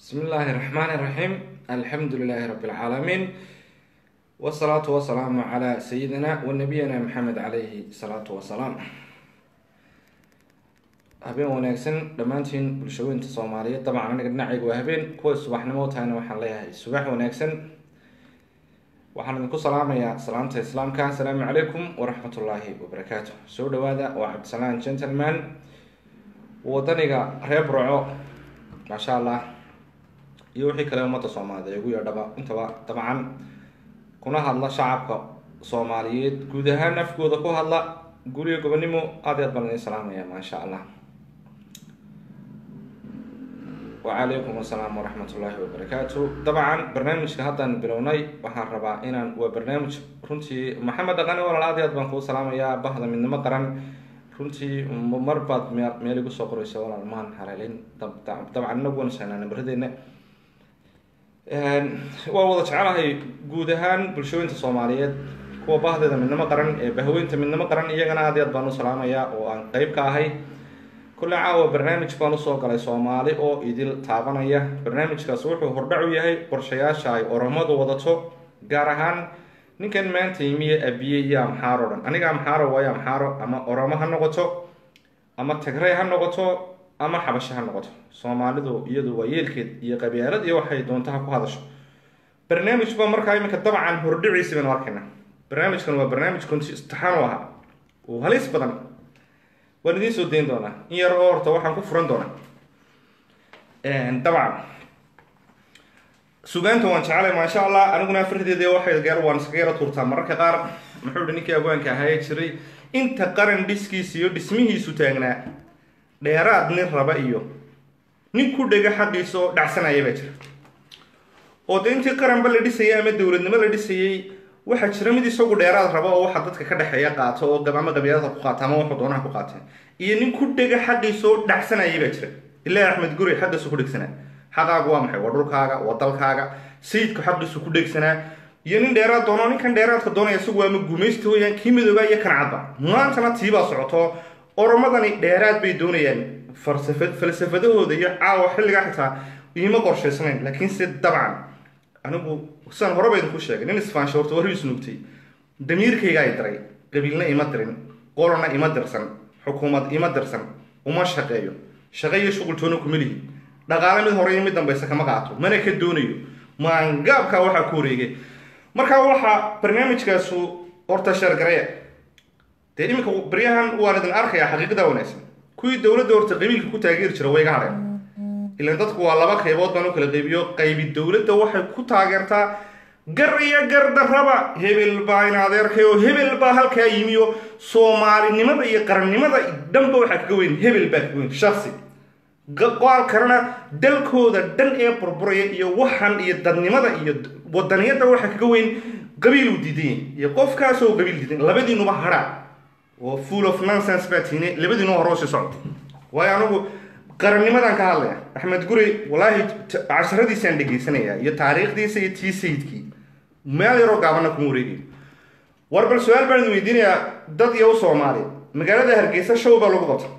بسم الله الرحمن الرحيم الحمد لله رب العالمين والصلاة والسلام على سيدنا ونبينا محمد عليه الصلاة والسلام habeen wanaagsan dhammaantiin bulshooyinta soomaaliyeed dabcan aniga dhinacayga waa habeen kuwa subaxnimo tahayna waxaan leeyahay subax wanaagsan waxaan idinku salaamayaa salaamta islaamka asalaamu calaykum waraxmatullaahi wabarakaatu soo dhawaada waa cabdisalaan gentleman wadaniga reer burco maasha allah iyo wixii kale ummadda soomaaliyeed ee ugu yeedhaba intaba dabcan kuna hadla shacabka soomaaliyeed guud ahaan afkooda ku hadla guriga gobonimo aad iyo aad baan idin salaamaya maasha allah wacalaykum asalaam waraxmat ullaahi wabarakaatu dabcan barnaamijka haddaan bilownay waxaan rabaa inaan waa barnaamij runtii maxamed dhaqane walaal aad iyo aad baan kuu salaamayaa bahda midnimo qaran runtii mar baad meel meel igu soo qoraysa walaal maan haleelin dabcan inagu wansaynaa nambaradeenna waa wada jecelahay guud ahaan bulshooyinta soomaaliyeed kuwa bahdeeda midnimo qaran ee bahweynta midnimo qaran iyagana aad iyo aad baan u salaamayaa oo aan qeyb ka ahay kulle caawa barnaamij baan usoo galay soomaali oo idil taabanaya barnaamijkaas wuxuu hordhac u yahay qorshayaasha ay oromadu wadato gaar ahaan ninkan maanta yimiye abiye iyo amxaaro o dhan aniga amxaaro waayo amxaaro ama oromo ha noqoto ama tagrey ha noqoto ama xabasho ha noqoto soomaalidu iyadu waa yeelkeed iyo qabyaalad iyo waxay doonta ha ku hadasho barnaamij ba markaa iminka dabcan hordhiciisi baynu arkayna barnaamijkan waa barnaamij konti istixaan u ahaa oo halis badan waan idiin soo dayn doonaa in yar oo horta waxaan ku furan doonaa dabcan sugaanta waan jecelay maasha allah aniguna afardeeda waxay gaar waan iskaga yaro tuurtaa mararka qaar muxuu hi ninkii abwaanka ahaye jiray inta qaran dhiskiisa iyo dhismihiisu taagnaa dheeraad nin raba iyo nin ku dhega xaqiisa oo dhacsanaya baa jira oo de intii qaranba la dhisayay ama dowladnimo la dhisayay waxaa jira mid isagu dheeraad raba oo waxa dadka ka dhexeeya qaato oo ama qabyaalada ku qaata ama wuxuu doonaha ku qaateen iyo nin ku dhega xaqiisa oo dhacsanayay baa jira ilaahi axmed guri xaqiisu ku dhegsanaa xaqaagu waa maxay waa dhulkaaga waa dalkaaga sayidku xaqiisu ku dhegsanaa iyo nin dheeraad doono ninkan dheeraadka doonaya isagu waa ma gumaysta weyaan kii midooba iyo kan cadba maantana tiibaa socoto oromadani dheeraad bay doonayaan falsafa falsafadahooda iyo caawa xilligaa xitaa iima qorshaysnayn laakiin se dabcan anigu sidaan horeba idinku sheegay nin isfaansho horta warri isnuugtay damiirkayga ay diray qabiilna ima dirin qolona ima dirsan xukuumad ima dirsan uma shaqeeyo shaqe iyo shuqultoona kuma lihi dhaqaale mid hore iyo mid dambaysa kama qaato mana ka doonayo maangaabkaa waxaa ku wareegay marka waxaa barnaamijkaasu horta sheergareya dee iminka baryahan waan idin arkayaa xaqiiqada wanaagsan kuwii dowladda horta qabiilka ku taageeri jira way iga hadheen ilan dadku waa laba qaybood baan u kala qaybiyo qaybi dowladda waxay ku taageertaa gar iyo gardarraba hebel baa in adeerkay oo hebel baa halkaa yimiyo soomaalinimada iyo qarannimada dhanba waxaa kaga weyn hebel baa kaga weyn shaksi qoal kalena dalkooda dhan ee burburaya iyo waxan iyo dadnimada iyo wadaniyadda waxaa kaga weyn qabiil uu diidan iyo qofkaasoo qabiil diidan labadiinuba hadha oo full of nonsense baa tiine labadiinuba hore usii socdo waayo anigu qarannimadan ka hadlaya axmed guri wallaahi casharadiisaan dhegaysanaya iyo taariikhdiisa iyo tii sayidkii meel yaroo gaabana kuma wareegayo war bal su-aal baan idin weydiinayaa dad iyo u soomaaliya magaalada hargeysa show baa lagu qabta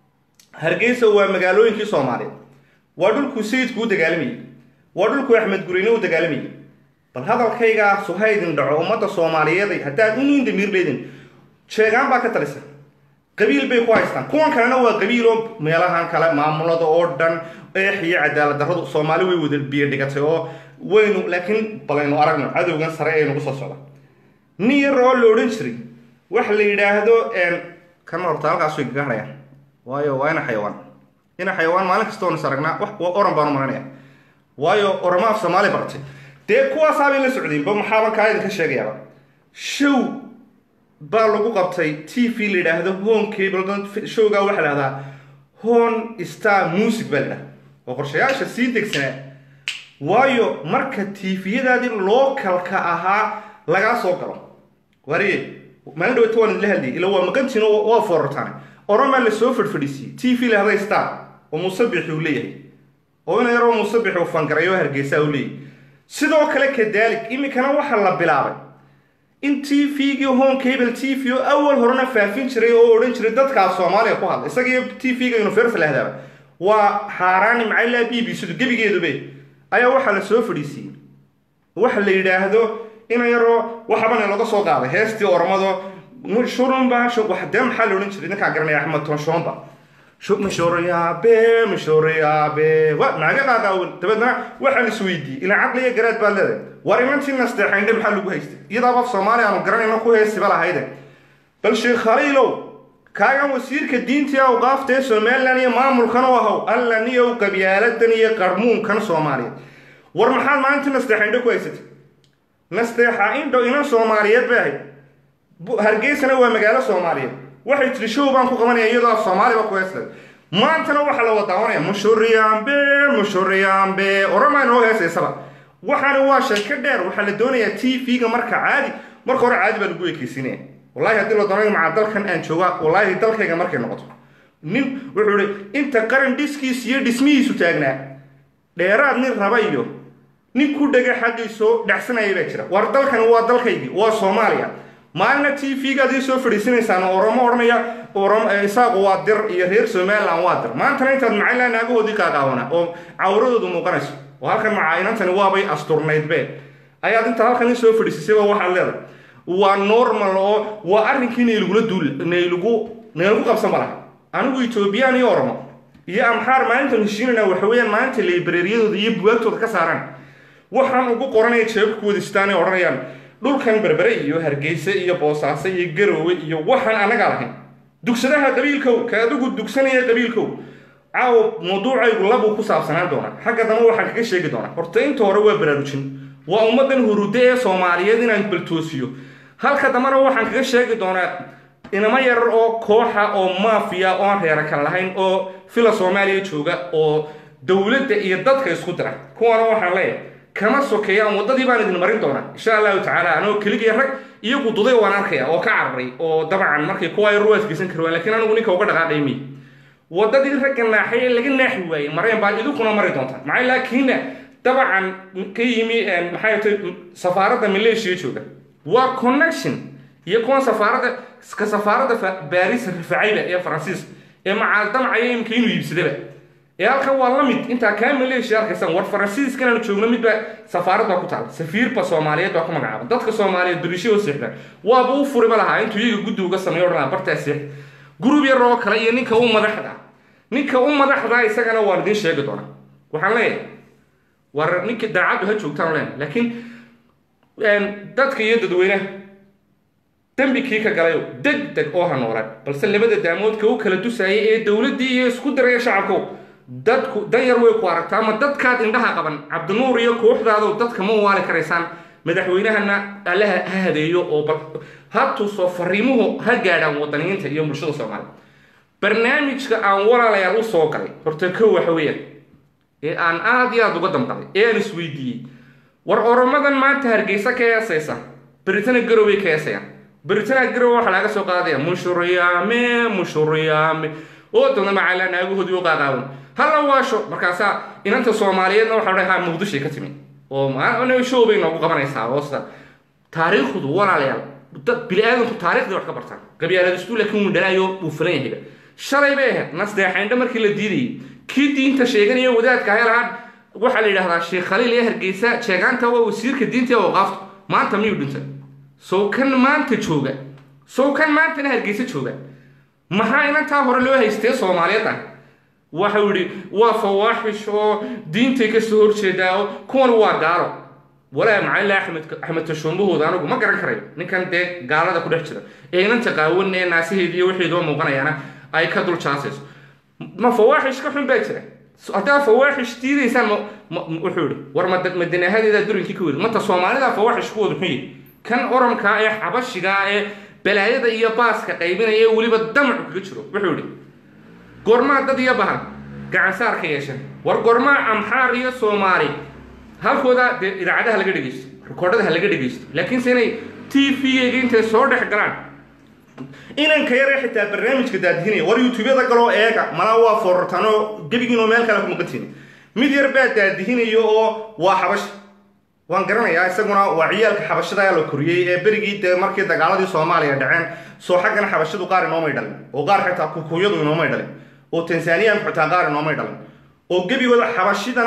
hargeysa waa magaalooyinkii soomaaliyeed waa dhulkuu sayidku u dagaalamayay waa dhulkuu axmed gurine u dagaalamayay bal hadalkaygaa suhaydin dhaco ummadda soomaaliyeed haddaad unin damiir leedin sheegaan baa ka talisa qabiil bay ku haystaan kuwan kalena waa qabiiloo meelahan kale maamulada oo dhan eex iyo cadaalad darradu soomaali way wada biyo dhigatay oo waynu laakiin balaynu aragno cadowgan sare ee nagu soo socda nin yar oo la odhan jiray waxa la yidhaahdo kana horta halkaas way kaga hadhayaan waayo waa ina xayawaan ina xayawaan maalin kasta oon is aragnaa wax oran baan u maranaya waayo oroma af soomaali bartay dee kuwaasaabay la socdeenba maxaaba kaa idinka sheegayaaba show baa lagu qabtay t v la yidhaahdo home cable showgaa waxaa lahahdaa hon star music baa la yidhahda oo qorshayaasha sii degsanaa waayo marka tviyadaadii localka ahaa lagaa soo galo wariye maalin dhawata waan idinla hadlayay ila waa maqantiin waa foorartaan oromaa lasoo fadhfadhiisiyey t v lahday star oo musabixi uu leeyahay oo ina yaroo musabixi uu fangarayo hargeysa uu leeyahay sidoo kale kadalik iminkana waxaa la bilaabay in t v-gii home cable t v oo awal horena faafin jiray oo odhan jiray dadkaas soomaaliya ku hadla isagiiyo t v-ga universal ahdaaba waa xaaraani maxaa b b c-du gebigeedube ayaa waxaa la soo fadhiisiiyey waxa la yidhaahdo ina yaroo waxabana laga soo qaaday heestii ormado mushurumba wax dee maxaa la odhan jiray ninkaan garanaya axmed tonshoomba mishoriyaabe mishoriyaabe wa naaga qaaqaawan dabeedna waxaan isweydiiyey ilaa caqli iyo garaad baad leedahay war imantii nasteexaynde maxaa lagu haystay iyadaaba af soomaaliya aanu garanayno ku heesiba lahayde bal sheekh khaliilow kaagan wasiirka diintii awqaafta ee somalilan iyo maamulkan u ahow allan iyo qabyaaladan iyo qarmuunkan soomaaliyeed war maxaad maalintii nasteexa indho ku haysatay nasteexa indho inan soomaaliyeed bay ahayd hargeysana waa magaalo soomaaliyeed waxay tiri show baan ku qabanaya iyadoo af soomaaliba ku heeslay maantana waxaa la wadaawanaya mushuriyaambe mushuriyaambe oramaa inoo heesaysaba waxaana waa sheeko dheer waxaa la doonayaa t v-ga marka caadi marka hore caadi baa lagu ekeysinaya wallahi haddii la doonayo maca dalkan aan jooga wallaahi dalkayga markay noqoto nin wuxuu ihi inta qaran dhiskiis iyo dhismihiisu taagnaa dheeraad nin raba iyo nin ku dhega xaggiisoo dhacsanaya baa jira war dalkani waa dalkaygii waa soomaaliya maalina t v-ga adii soo fadhiisanaysaan oromo odhanaya isaaqu waa dir iyo reer somaliland waa dir maantana intaad macayla naagahoodii qaaqaawana oo cawradoodu muuqanayso oo halkan macaayinantani waabay asturnaydbe ayaad intaad halkan in soo fadhiisisayba waxaad leedahay waa normal oo waa arrinkii naylagula duul naylagu naylagu qabsan ba lahay anigu etoobiyaan iyo oromo iyo amxaar maalintan heshiinana waxa weeyaan maalinta librariyadooda iyo bugaagtooda ka saaraan waxaan ugu qoranaya jeebka ku wadistaan ay odhanayaan dhulkan berbere iyo hargeyse iyo boosaaso iyo garoowe iyo waxaan annagaa lahayn dugsadaha qabiilkow ka adigu dugsanaya qabiilkow caawo mawduucaygu labuu ku saabsanaan doonaa xagga dama waxaan kaga sheegi doonaa horta inta hore waa baraarujin waa ummaddan hurude ee soomaaliyeed inaan baltoosiyo halka dambana waxaan kaga sheegi doonaa inamo yarar oo kooxa oo maafiya oo aan reera kale lahayn oo fila soomaaliya jooga oo dowladda iyo dadka isku dira kuwana waxaan leeyahay kama sokeeyaan waddadii baan idin marin doonaa insha allahu tacaala anoo keligii rag iyagu duday waan arkaya oo ka cararay oo dabcan markay kuwa yar waa isgeysan kari waan lakiin anigu ninka uga dhaqaaqay miy waddadii ragga naaxay ee laga naaxi waayey mareen baad idinkuna mari doontaan maxay laakiinna dabcan ka yimi maxay tay safaaradda maleeshiya jooga waa connection iyo kuwan safaaradda ka safaaradda baris rifacayba ee faransiis ee macaaldamcaya imka inuu iibsadaba ee halkan waa la mid intaa kaa maleeshiya arkaysan war faransiiskan aanu joogno midba safaarad baa ku taala safiirba soomaaliyeed baa ku magacaaba dadka soomaaliyeed beriishahoo seexdaan waaba u furiba lahaa intuu iyaga guddi uga sameeyo odhanaa bartaa seex gurub yar oo kale iyo ninka u madaxda ninka u madaxda isagana waan idiin sheegi doonaa waxaan leeyahay war ninka daacaddu ha joogtaan leen laakiin dadka iyo dadweynaha dembi kii ka galayo deg deg oo ha noolaan balse labada daamoodka u kala dusaayay ee dowladdii iyo isku diraya shacabkow dadku dan yar way ku aragtaa ama dadkaad indhaha qaban cabdinuur iyo kooxdaado dadka ma waali karaysaan madaxweynahana allaha ha hadeeyo oo bal ha tuso fariimuhu ha gaadhaan wadaniyiinta iyo bulshada soomaaliya barnaamijka aan walaalayaal u soo galay horta kow waxa weeyaan ee aan aad iyo aad uga damqaday ee aan isweydiiyey war oromadan maanta hargeysa ka heesaysa beritana garoway ka heesayaan beritana garow waxaa laga soo qaadaya mushuriyaame mushuriyaame oo dana macala naagahoodii u qaaqaawan hala waasho markaasaa inanta soomaaliyeedna waxaa dhahaa muqdishay ka timi oo show bay noogu qabanaysaa hoosta taariikhdu walaalayaal dad bili-aadanku taariikhdii wax ka bartaan qabyaaladistu laakiin wuu dhalaayo wuu filan yahayba shalay bay ahayd nasdeexaynda markii la diidayay kii diinta sheeganaya wadaadka ahay lahaa waxaa la yidhahdaa sheekh khaliil ee hargeysa sheegaanta waa wasiirka diinta ee waqaafta maanta miyuu dhintay sow kan maanta jooga sow kan maantana hargeysa jooga maxaa inantaa hore loo haystee soomaaliyeed ah waxau yidhi waa fawaaxish oo diintay kasoo horjeedaa oo kuwan waa gaalo walaa macalila axmed axmed tashuumbahooda anigu ma garan karayo ninkan dee gaalada ku dhex jira ee inanta qaawan ee naasaheedi iyo wixii doo muuqanayaana ay ka dul jaasayso ma fawaaxish ka xun baa jira haddaa fawaaxish diidaysaan wuxuu yihi war madanahadeeda durinkii ka weri mata soomaalida fawaaxish kuwooda xun yihi kan oranka ee xabashiga ee balaayada iyo baaska qaybinaya ee weliba damacu kaga jiro wuxuu yihi goormaa dad iyo bahan gacansaar ka yeeshan war goormaa amxaar iyo soomaali halkooda dee idaacadaha laga dhegeysto rikoodhada ha laga dhegeysto laakiinse inay t v-gayga intay soo dhex galaan inanka yaree xitaa barnaamijka daadihinaya war youtubeyada galoo eega malaa waa foorartaanoo gebigiinoo meel kale ku maqantiin mid yar baa daadihinayo oo waa xabash waan garanayaa isaguna waa ciyaalka xabashada la koriyey ee berigii dee markii dagaaladii soomaaliya dhaceen soo xaggana xabashadu qaar inoomay dhalin oo qaar xitaa kukuyadu inoomay dhalin oo tanzaniyanku xitaa qaar inoomay dhalin oo gebigooda xabashidana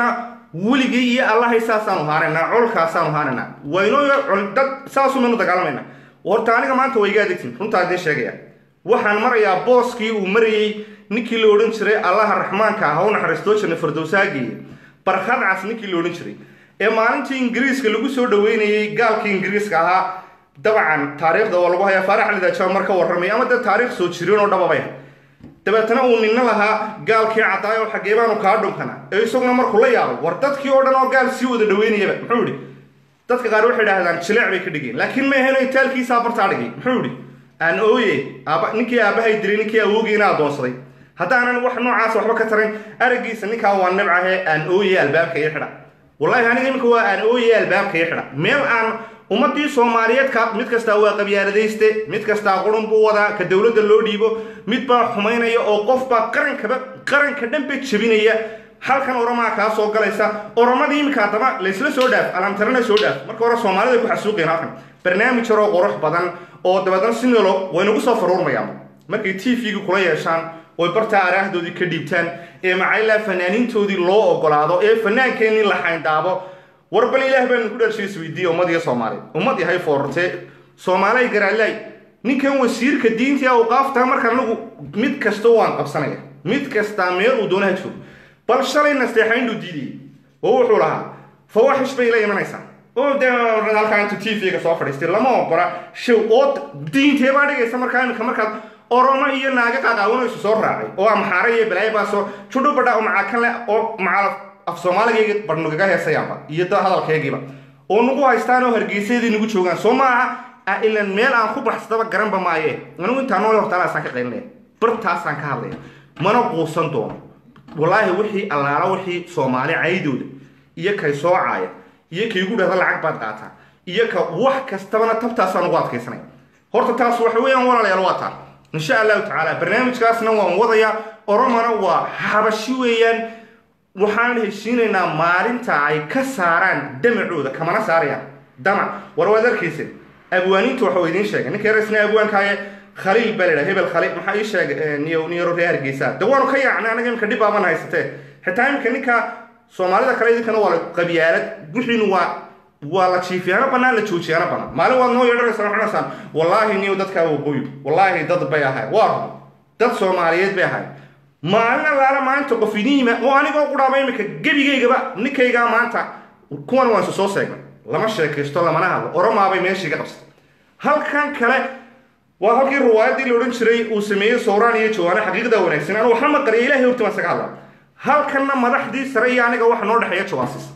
weligay iyo allahay saasaanu haanaynaa colkaasaanu haanaynaa waynoo col dad saasumaynu dagaalamayna horta aniga maanta waa iga adegtin runtaa idiin sheegaya waxaan marayaa booskii uu marayey ninkii la odhan jiray allaha raxmaanka ah u naxariistoo jirna fardowsaageeye barkhad cas ninkii la odhan jiray ee maalintii ingiriiska lagu soo dhaweynayey gaalkii ingiriiska ahaa dabcan taariikhda oo lagu hayaa faarax alidaajaa mar ka warramay ama dee taariikh soo jirin oo dhababay dabeetana uu ninna lahaa gaalkii caddaay oo xagee baanu kaa dhunkana ee isaguna markuu la yaabay war dadkii oo dhan oo gaal sii wada dhaweynayaba muxuu yidhi dadka qaar waxay idhahdaan jileec bay ka dhigeen laakiin ma aheno itaalkiisaa bartaa dhigay muxuu yidhi aan ooye aaba ninkii aabahay dilay ninkii awoogiina adoonsaday haddaanan wax noocaas waxba ka tarin araggiisa ninkaa waa nibcahe aan ooye albaabka ii xidha wallaahi aniga iminka waa aan ooye albaabka ii xidha meel aan ummadii soomaaliyeed ka mid kastaa waa qabyaaladayste mid kastaa qurun buu wadaa ka dowladda loo dhiibo mid baa xumaynaya oo qofbaa qarankaba qaranka dhanba jebinaya halkan oromaa kaa soo galaysa oromadii iminka haddaba laysla soo dhaaf alamtarana soo dhaaf marka hore soomaalida ku xasuuqeen halkan barnaamij yaroo qurux badan oo dabeedna si nolo waynagu soo faruurmayaan markay t v-ga kula yeeshaan oy bartaa araahdoodii ka dhiibtaan ee macaylaa fanaaniintoodii loo ogolaado ee fanaankeenii la xayndaabo war bal ilaah baan ku dharshay isweydiiye ummad iyo soomaaliyeed ummad yahay foorartee soomaalay garaalaay ninkan wasiirka diintii awqaafta marka anagu mid kasta waan qabsanaya mid kastaa meel uu doonaha joogo bal shalay nasteexaynduu diidayay oo wuxuu lahaa fawaaxish bay la imanaysaa oo dee halkaa intuu t v-ga soo fadhiistay lama ogola show oo diintee baa dhigaysa markaa iminka markaad oromo iyo naaga qaqaawanaysu soo raacay oo amxaare iyo balaayo baasoo judhubadha oo macakanle oo macal af soomaaligayga barnugaga heesayaanba iyo da hadalkaygiiba oo nagu haystaan oo hargeysyadii nagu joogaan soo maaha ilan meel aan ku baxsadaba garanba maaye anigu intaa nool hortaalaasaan ka qaylinaya bartaasaan ka hadlaya mana quusan doono wallaahi wixii allaala wixii soomaali caydooda iyo kay soocaaya iyo kaygu dhahda lacag baad qaataa iyo ka wax kastabana tabtaasaan ugu adkaysanaya horta taas waxa weeyaan walaalayaal waa taa insha allahu tacaala barnaamijkaasna waan wadayaa oromona waa xabashi weeyaan waxaan heshiinaynaa maalinta ay ka saaraan damacooda kamana saarayaan damac war waad arkaysa abwaaniinta waxau idiin sheegay ninka yaresna abwaankaaye khaliil baa ladhaha hebel khaliil maxaa ii sheegay niyaro reer hargeysa de waanu ka yaacnay anaga imika dhib baaban haysatee xitaa imika ninka soomaalida kale idinkana waa la qabyaalad wixiinu waa waa la jiifiyaano banaan la joojiyaano banaan maalin waad noo yeedhanaysaa waxaa dhaysaan wallaahi niyo dadkaa waqooyi wallaahi dad bay ahay waa run dad soomaaliyeed bay ahay maalin allaala maalinta qof idiima oo anigoo qudhaaba imika gebigaygaba ninkaygaa maanta kuwan waan isu soo seegnay lama sheekaysto lamana hadlo oromaabay meeshii ga qabsatay halkan kale waa halkii riwaayadii la odhan jiray uu sameeyey sawraan iyo jawaane xaqiiqda wanaagsan anu waxba maqariya ilahay horti baan isaga hadlaa halkanna madaxdii sare iyo aniga waxa noo dhexeeya jawaasiis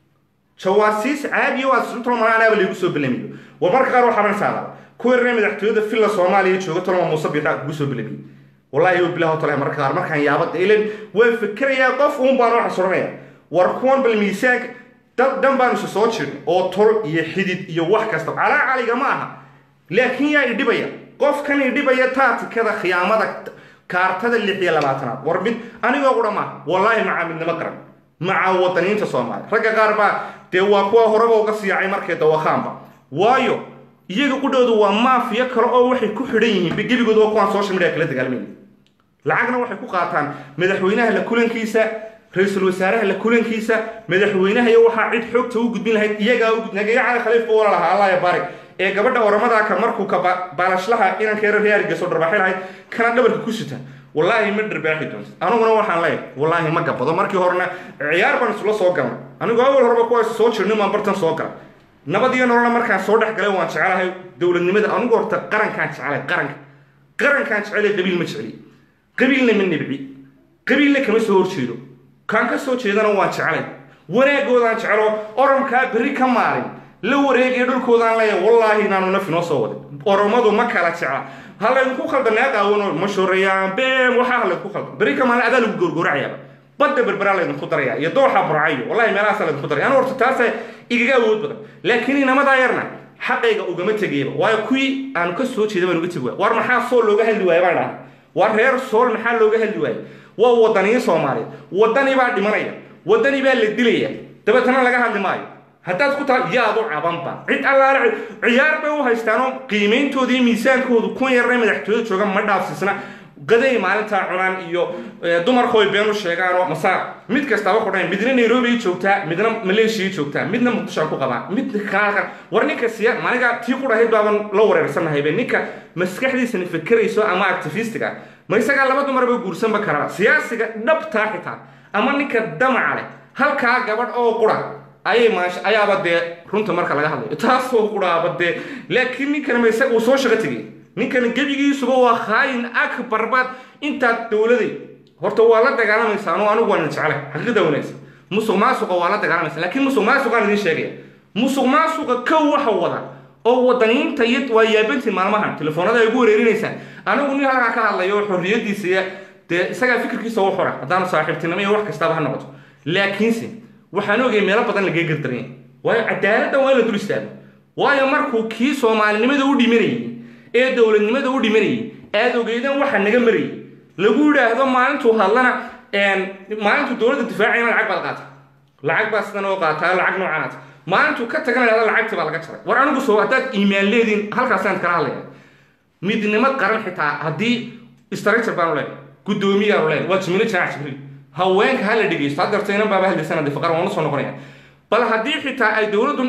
jawaasiis caadiya waa sutolmana anaaba laygu soo belamiyo war marka qaar waxaa ransaada kuwii reer madaxtooyada filla soomaaliya jooga toloma muuse biixa kugu soo belamiyo wallahi bilah tole marka qaar markaan yaabada ilan waan fikirayaa qof uun baan waxa suranaya war kuwan bal miisaanka dad dhan baan isu soo jirin oo tol iyo xidid iyo wax kasta calaa caliga ma aha laakiin yaa idhibaya qofkan idhibaya taatikada khiyaamada kaartada lix iyo labaatanaad war mid anigoo qudha maaha wallaahi macaa midnimo qaran maca wadaniinta soomaaliya ragga qaar baa dee waa kuwa horeba uga siiyacay markay dawakhaanba waayo iyaga qudhoodu waa maafiya kale oo waxay ku xidhan yihiin gebigooda waa kuwaan social media kala dagaalmayna lacagna waxay ku qaataan madaxweynaha la kulankiisa ra-iisul wasaaraha la kulankiisa madaxweynaha iyo waxaa cid xoogta u gudbin lahayd iyagaa u nagaga cali khaliifba wala lahaa allah ya barik ee gabadha oramadaa ka markuu ka baalashlaha inankeera reergeesoo dharbaaxi lahayd kana dhabarka ku sita wallaahi ma dharbaaxi doonta aniguna waxaan leeyahay wallaahi ma gabado markii horena ciyaar baan isula soo galnay anigoo awal horeba kuwaas soo jirnay maan bartan soo galay nabad iyo nololna markaan soo dhex galay waan jecelahay dowladnimada anigu horta qarankaan jecelay qaranka qarankaan jecelay qabiil ma jecli qabiilna ma nibci qabiilna kama soo horjeedo kaan ka soo jeedana waan jecelay wanaagoodaan jecelo oromkaa berri ka maalin la wareegaya dhulkoodaan leeyahay wallaahi inaanu naf inoo soo wadin oromadu ma kala jecla ha laydinku khaldanaa qaawano ma shoreeyaan beem waxaa ha laydinku khaldan berri ka maalin adaa lagu goorgooracayaaba badda berberaa laydinku daraya iyo dooxa burcayo wallahi meelahaasa laydinku daraya anu horta taasa igaga awood badan laakiin inamadaa yarna xaqayga ugama tegayaba waayo kuwii aanu ka soo jeeda baan uga tegi waaya war maxaa sool looga hadli waaya baan dhahay war reer sool maxaa looga hadli waaya waa wadaniyo soomaaliyeed wadani baa dhimanaya wadani baa la dilaya dabeetana laga hadli maayo haddaad ku tahay yaad u cabanba cid allaale ciyaar bay u haystaanoo qiimayntoodii miisaankoodu kun yarna madaxtooyada jooga ma dhaafsiisna gaday maalintaa cunaan iyo dumarkooy been u sheegaan oo masaa mid kastaba ku dhayn midna nairobi joogtaa midna maleeshiya joogtaa midna muqdisho ku qabaa mid kaalkan war ninka siya maniga tii ku dhahayd baaban la wareersannahaybe ninka maskaxdiisana fekerayso ama activistiga ma isagaa laba dumarba guursanba karaba siyaasiga dhabtaa xitaa ama ninka damaca leh halkaa gabadh oo qura ayay maash ayaaba dee runta marka laga hadlayo taasoo quraaba dee laakiin ninkana ma isaga uu soo shaqo tegay ninkan gebigiisuba waa khaayin akbar baad intaad dowladay horta waa la dagaalamaysaa anoo anigu waan jeclay xaqiiqda wanaagsan musuq maasuqa waa la dagaalamaysa laakiin musuq maasuqaan idiin sheegaya musuq maasuqa kow waxa wada oo wadaniinta iyo waa yaabantiin maalmahan telefoonada ay ugu wareerinaysaan anigu nin halkaa ka hadlayo xorriyadiisa iyo dee isagaa fikirkiisa u xora haddaanu saaxiibtinimo iyo wax kastaba ha noqoto laakiinse waxaan ogay meelo badan lagaga gardaranya waayo cadaaladda waa in la dul istaago waayo markuu kii soomaalinimada u dhimanayay ee dowladnimada u dhimanayay aad ogeydan waxa naga marayay lagu yidhaahdo maalintuu hadlana maalintuu dowladda difaacayna lacag baad qaata lacag baa sidan oo qaataa lacag noocaanaat maalintuu ka tagana idhahdo lacagtii baa laga jaray war anigu soo haddaad iimaan leediin halkaasaan kala hadlaya midnimo qaran xitaa haddii structure baanu leenahay guddoomiyaanu leenahay waa jimilo jaac jibriil haweenka ha la dhegeysto haddeerto inan baaba hadlaysana de faqar waan usoo noqonaya bal haddii xitaa ay dowladdu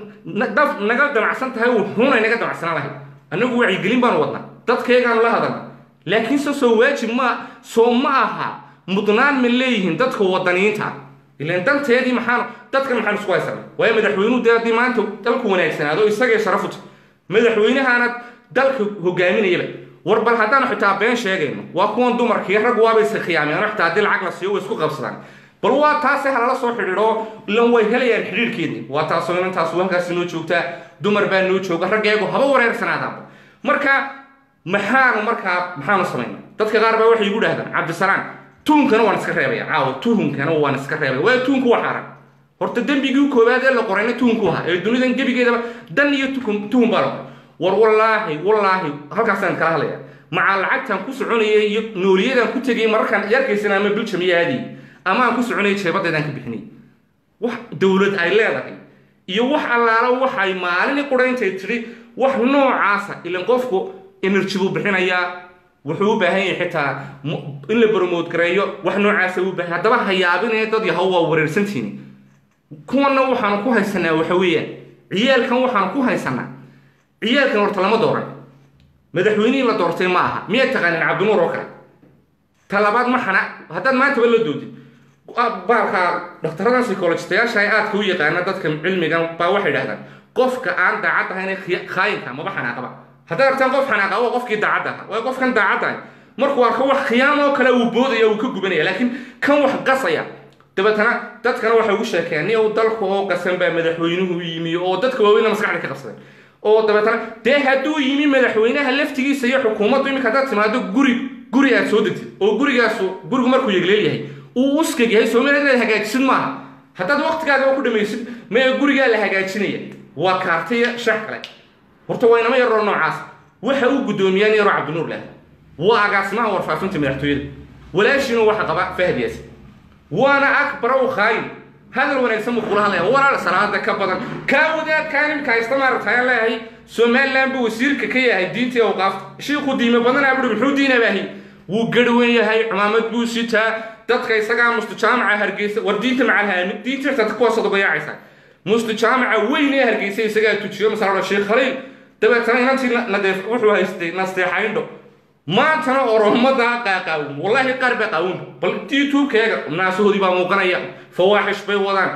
daf naga damacsan tahay wuxuunay naga damacsanaan lahayd annagu wacyigelin baanu wadnaa dadkaygaanu la hadalna laakiinse soo waajib ma soo ma aha mudnaan ma leeyihiin dadka wadaniyiinta ilaan danteedii maxaan dadkan maxaan isku haysana waayo madaxweynuhu dee haddii maanta dalku wanaagsanaado isagay sharafu tahay madaxweynahaana dalka hogaaminayaba war bal haddaanu xitaa been sheegayno waa kuwan dumarkii rag waaba iska khiyaameen xitaa haddii lacag la siiyo way isku qabsadaan bal waa taase halala soo xidhiidho ilan way helayaan xidhiidhkeedii waa taasoo inantaas halkaasi noo joogtaa dumar baa noo jooga raggeegu haba wareersanaadaanba marka maxaanu markaa maxaanu samayna dadka qaar baa waxay igu dhahdaan cabdisalaam tuhunkana waan iska reebaya caawa tuhunkana waan iska reebaya waayo tuhunku waa xaaran horta dembigii koowaad ee la qorayna tuhunku ahaa ee dunidan gebigeedaba dan iyo tuhun baa la qoray war wallaahi wallaahi halkaasaan kala hadlaya macaa lacagtaan ku soconayay iyo nooliyadaan ku tegayay mararkaan yarkaysana ama biljam iyo aadiyay ama aan ku soconayay jeebadeedaan ka bixinay wax dowlad ay leedahay iyo wax allaala waxay maalini qurayntay tidhi wax noocaasa ilan qofku energy buu bixinayaa wuxuu u baahan yahay xitaa in la bromote gareeyo wax noocaasa u baahan haddaba ha yaabinaya dad yahow waa wareersantiini kuwanna waxaanu ku haysanaa waxa weeyaan ciyaalkan waxaanu ku haysanaa ciyaalkan horta lama dooran madaxweynihii la doortay ma aha miyaad taqaanin cabdinuur oo kale talabaad ma xana haddaad maantaba la doodid baalka dhakhtarada psychologistayaasha ay aadka u yaqaana dadka cilmigan baa waxay dhahdaan qofka aan daacad ahayn khaayinka maba xanaaqaba haddaad artaan qof xanaaqa waa qofkii daacadda ahaa waa qofkan daacadda ahay markuu arko wax khiyaam oo kale uu boodaya uu ka gubanaya laakiin kan wax qasaya dabeetana dadkana waxay ugu sheekeen ni uu dalka oo qasan baa madaxweynuhu yimi oo dadka waaweyna maskaxda ka qabsadeen oo dabeetana dee hadduu yimi madaxweynaha laftigiisa iyo xukuumaddu iminka haddaad timaado guri guri aad soo degtid oo gurigaasu gurigu markuu yegleel yahay uu uskag yahay soomaliya inaad hagaajisid maaha haddaad waqtigaaga ku dhamaysid mee gurigaa la hagaajinaya waa kaartaya shax kale horta waa inama yaroo noocaas waxa uu guddoomiyaan yaroo cabdinuur leh waa agaasimaha warfaafinta madaxtooyada walaashiina waxa qaba fahad yaasi waana akbara u khaayin hadal wanaagsan buu kula hadlaya walaal salaada ka badan kaa wadaadkaan imika haysta maaragtayaan leeyahay somaliland buu wasiirka ka yahay diintii awqaafta shiiku diime badanaa buri muxuu diina baahi wuu garhwan yahay cumaamad buu sitaa dadka isagaa mustu jaamaca hargeysa war diinta macalhaamid diinta xitaa kuwaasad uga yaacaysaa mustu jaamaca weyn ee hargeysa isagaa tujiyo masalada sheekh khaliil dabeetana inantii nadeef wuxuu haystay nasteexayndho maantana oromada qaaqaawin wallaahi qaar baa qaawin bal youtube-keega naasahoodii baa muuqanaya fawaaxish bay wadaan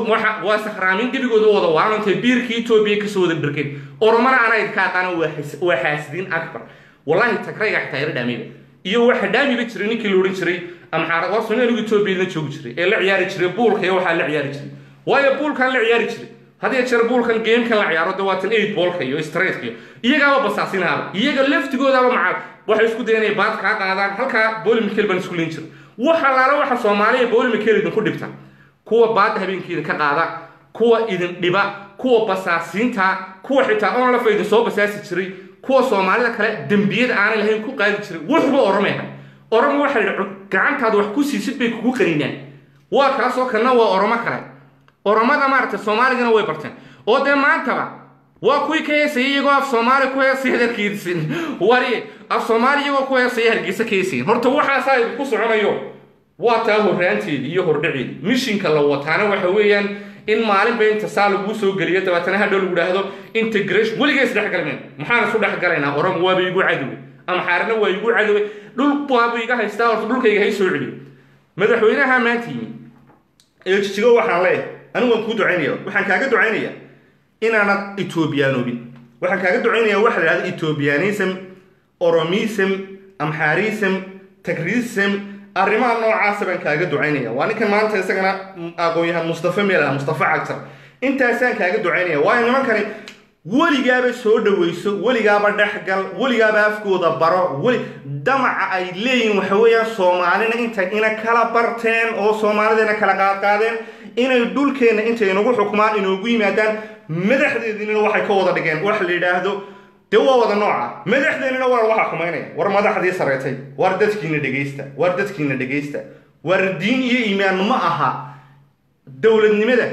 waa sakraamin gebigooda wada waanantay biirkii etoobiya kasoo wada dharkeen oromana anaa idinka aqaana waa xaasidiin akbar wallaahi tagrayga xitaa yara dhaamiba iyo waxa dhaamiba jiray ninkii la odhan jiray amxaarad waa somaaligu etoobiya la joogi jiray ee la ciyaari jiray buulka iyo waxaa la ciyaari jiray waayo buulkan la ciyaari jiray hadiya jeer buulkan gamekan la ciyaaro de waatan eight boolka iyo straightka iyo iyagaaba basaasinaaba iyaga laftigoodaaba macal waxay isku dayan inay baad kaa qaadaan halkaa booli mikel baan isku leyn jira wax allaala waxa soomaaliya booli mikel idinku dhibta kuwa baadda habeenkii idinka qaada kuwa idin dhiba kuwa basaasiinta kuwa xitaa onlafa idin soo basaasi jiray kuwa soomaalida kale dembiyada aanay lahayn ku qaadi jiray wuxuba oromeha oromo waxay gacantaada wax ku siisid bay kugu qaninaan waa kaasoo kalena waa oromo kale oromada maaragtay soomaaligana way barteen oo dee maantaba waa kuwii ka heesayay iyagoo af soomaali ku heesaya hargeysin wari af soomaali iyagoo ku heesaya hargeysa ka heesayin horta waxaasaa idinku soconayo waa taa horraanteedi iyo hordhaceedi mishinka la wataana waxa weeyaan in maalinba inta saa laguu soo geliyo dabeetana hadhow lagu dhaahdo integration weliga isdhexgalmeen maxaan isu dhexgalaynaa oran waaba igu cadowe ama xaarina waa igu cadowe dhul waabu iga haystaa horta dhulkayga hay soo celiyo madaxweynaha maanta yimi ee jijigo waxaan leeyahay anigu waan kuu ducaynaya waxaan kaaga ducaynaya inaanad etoobiyaanoobin waxaan kaaga ducaynaya waxa la dhahda ethoobianism oromism amxarism tagrism arrimaha noocaasa baan kaaga ducaynaya waa ninkan maanta isagana aqoon-yahan mustafa meel mustafa cagtar intaasaan kaaga ducaynaya waayo nimankani weligaaba soo dhawayso weligaaba dhexgal weligaaba afkooda baro weli damaca ay leeyihin waxa weeyaan soomaalina intay ina kala barteen oo soomaalidana kala qaadqaadeen inay dhulkeenna intay inagu xukmaan inoogu yimaadaan madaxdeedinina waxay ka wada dhigeen wax la yidhaahdo dee waa wada nooca madaxdeennina war waxaa xumaynaya war madaxdii sareetay war dadkiina dhegaysta war dadkiina dhegaysta war diin iyo iimaan ma aha dowladnimada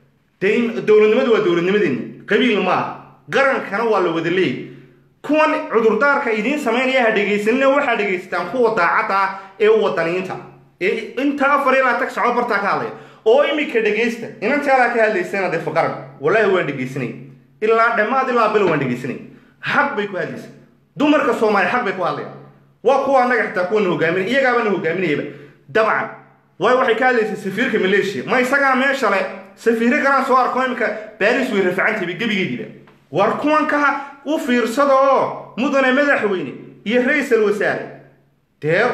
de dowladnimadu waa dowladnimadeeni qabiil ma aha qarankana waa la wada leeyay kuwan cudurdaarka idiin samaynaya ha dhegaysanina waxaa dhegaysataan kuwa daacadda ah ee wadaniinta ee inta afar ilaa tag socod bartaa ka hadlaya oo imika dhegaysta inantaadaa ka hadlaysana dee faqaran wallaahi waan dhegaysanay ilaa dhammaad ilaa bil waan dhegaysanay xaq bay ku hadlaysa dumarka soomaali xaq bay ku hadlayaan waa kuwa annaga xitaa kuwa na hogaaminay iyagaaba na hogaaminayaba dabcan waayo waxay ka hadlaysay safiirka maleeshiya ma isagaa meesha le safiiro kalaan soo arko imika baaris way rafacantayba gebigeediiba war kuwan ka u fiirsada oo mudane madaxweyne iyo ra-iisal wasaare dee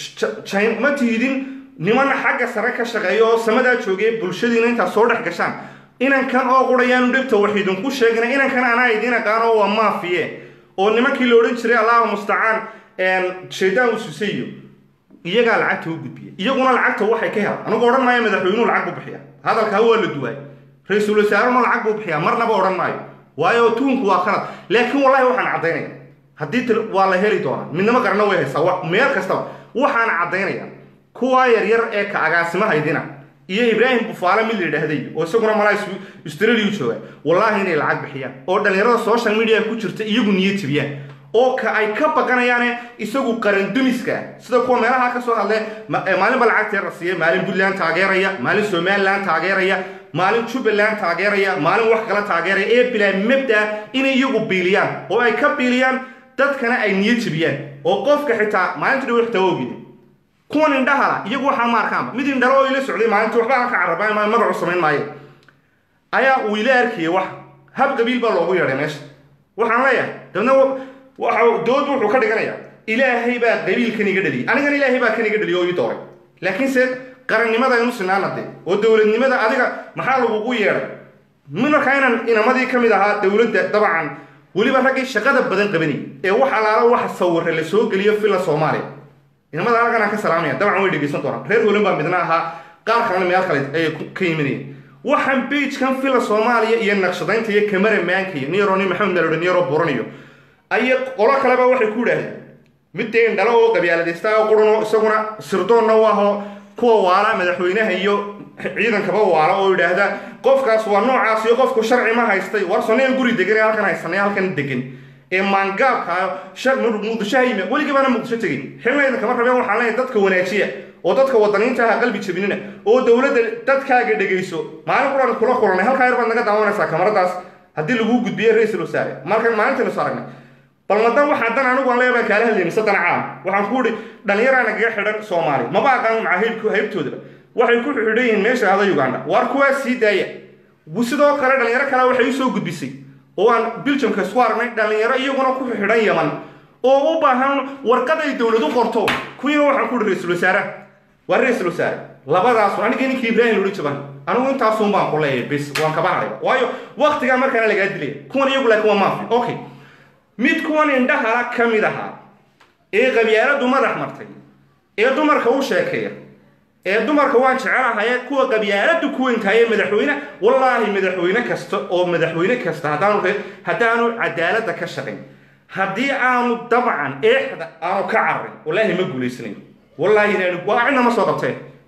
jin ma tiidin niman xagga sare ka shaqeeya oo samadaa joogay bulshadiina intaad soo dhex gashaan inankan oo qurayaanu dhibta wax idinku sheegna inankan anaa idiin aqaano waa maafiye oo nimankii la odhan jiray allahu mustacaan shaydaan ususayo iyagaa lacagta u gudbiya iyaguna lacagta waxay ka helaan anigu odhan maayo madaxweynuhu lacag buu bixiya hadalkaa waa la duwaay ra-iisul wasaaruna lacag buu bixiyaa marnaba odhan maayo waayo tuunku waa khalad laakiin wallahi waxaan caddaynaya haddii waa la heli doonaa midnimo qarna way haysaa meel kastaba waxaan caddaynaya kuwaa yaryar ee ka agaasimahaydina iyo ibraahim bufaale mid la yidhaahday oo isaguna malaa australia jooga wallaahi inay lacag bixiyaan oo dhallinyarada social media ku jirta iyagu niyo tibiyaan oo ka ay ka baqanayaane isagu qarandumiska sida kuwa meelaha ka soo hadle maalinba lacagtee la siiyay maalin puntland taageeraya maalin somaliland taageeraya maalin jubbaland taageeraya maalin wax kala taageeraya ee bilaa mabda inay iyagu biiliyaan oo ay ka biiliyaan dadkana ay niyo jibiyaan oo qofka xitaa maalinta dhow xitaa ogida kuwan indhahala iyagu waxaa ma arkaanba mid indhalo oo ila socday maalinta waxba aan ka carabaa magacu samayn maayo ayaa uu ila arkayay wax hab qabiil baa loogu yeedhay meesha waxaan leeyahay dabna waxa dood wuxuu ka dhiganayaa ilaahay baa qabiilkan iga dhaliyay anigana ilaahay baa kan iga dhaliyay oo ii dooray laakiinse qarannimada inu sinaana de oo dowladnimada adiga maxaa lagugu yeedhay markaa inaan inamadii ka mid ahaa dowladda dabcan weliba raggii shaqada badan qabanayay ee wax alaala wax sawira la soo geliyo filla soomaaliya inamada halkan aan ka salaamaya dabcan way dhegaysan doonaan reer holan baa midna ahaa qaar kalena meel kale ayay ka yiminayeen waxaan beijkan filla soomaaliya iyo naqshadaynta iyo kamaramaanka iyo niyaro nin maxamed nalodha niyaro buranayo ayay qolo kaleba waxay ku idhaahdeen mid dee indhalo oo qabyaaladaysta oo qurano isaguna sirdoonna u ahoo kuwa waala madaxweynaha iyo ciidankaba waala oo idhaahda qofkaas waa noocaas iyo qofku sharci ma haystay war sonaya guri degan ee halkan haysanay halkan degan ee maangaabka muqdisho ha yimi weligiibaana muqdisho tegin xilnaydan kama rabeen waxaan leeyahay dadka wanaajiya oo dadka wadaniinta aha qalbi jabinina oo dowladda dadkaaga dhegayso maalin quran kula kulanay halkaa yar baad naga daawanaysaa kamaradaas haddii laguu gudbiye ra-iisul wasaare markan maalintan isu aragnay bal madan waxaa dan anigu aan leeyahay baan kaala hadlayna sadan caam waxaan ku idhi dhallinyaraana kaga xidhan soomaali maba aqaan maca haybku haybtoodaba waxay ku xidhan yihiin meesha ada uganda waar kuwaa sii daaya sidoo kale dhallinyaro kale waxay usoo gudbisay oo aan biljamka isku aragnay dhallinyaro iyaguna ku xidhan yaman oo u baahan warqad ay dowladu qorto kuwiina waxaan ku ihi ra-iisul wasaaraha waa ra-iisul wasaare labadaas anigii ninkii ibraahim lodhan jaban anigu intaasun baan ku leeyahay bis waan kaba hadhay waayo waktigaa markaana lagaa dilaya kuwan iyagu laakiin waa maafi okay mid kuwan indhahala ka mid ahaa ee qabyaaladu madax martay ee dumarka u sheekeeya ee dumarka waan jecelahaye kuwa qabyaaladu ku weyntahaye madaxweyne wallaahi madaxweyne kasta oo madaxweyne kasta haddaanu haddaanu cadaaladda ka shaqayn haddii aanu dabcan eexda aanu ka cararin wallaahi ma guulaysanayn wallaahi inaanu waa cidna ma soo qabteen